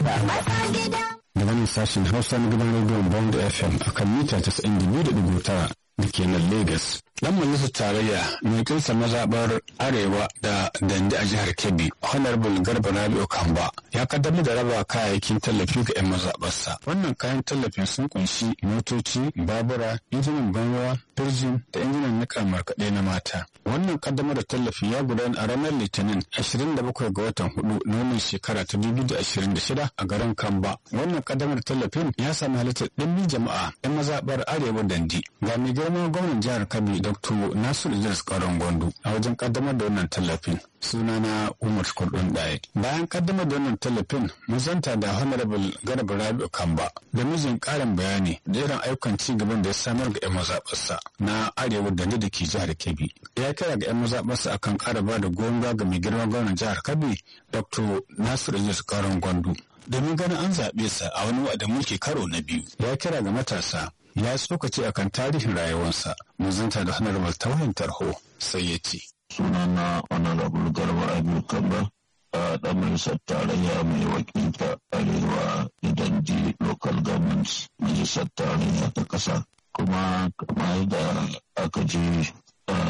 daga nan sashen hausa na gidan rediyon bond fm a kan mita 92.9 da ke nan lagos dan majalisar tarayya mai kinsa mazaɓar arewa da dande a jihar kebbi honorable garba rabi'u kamba ya kaddamar da raba kayayyakin tallafi ga 'yan mazaɓarsa wannan kayan tallafin sun kunshi motoci babura injinan banruwa firjin da injinan niƙa markaɗe na mata wannan kaddamar da tallafi ya gudana a ranar litinin 27 ga watan hudu na wannan shekara ta 2026 a garin kamba wannan kaddamar da tallafin ya sami halittar ɗimbin jama'a 'yan mazaɓar arewa dandi ga mai girma gwamnan jihar kabi dr nasiru idris karon gwandu a wajen kaddamar da wannan tallafin sunana umar kurdun ɗaya bayan kaddamar da wannan tallafin mun zanta da honorable garba rabi'u kamba da mijin ƙarin bayani da irin ayyukan ci gaban da ya samar ga 'yan mazaɓarsa na arewa da da ke jihar kebbi ya kira ga 'yan mazaɓarsa akan ƙara ba da goyon ga mai girma gwamnan jihar kebbi dr nasiru idris karon gwandu domin ganin an zaɓe sa a wani wa'adin mulki karo na biyu ya kira ga matasa ya tsokace akan tarihin rayuwarsa mun zanta da honorable ta wayan tarho sai ya ce sunana honorable garba abu kamba a ɗan majalisar tarayya mai wakilta arewa idan ji local government majalisar tarayya ta ƙasa kuma kamar da aka ji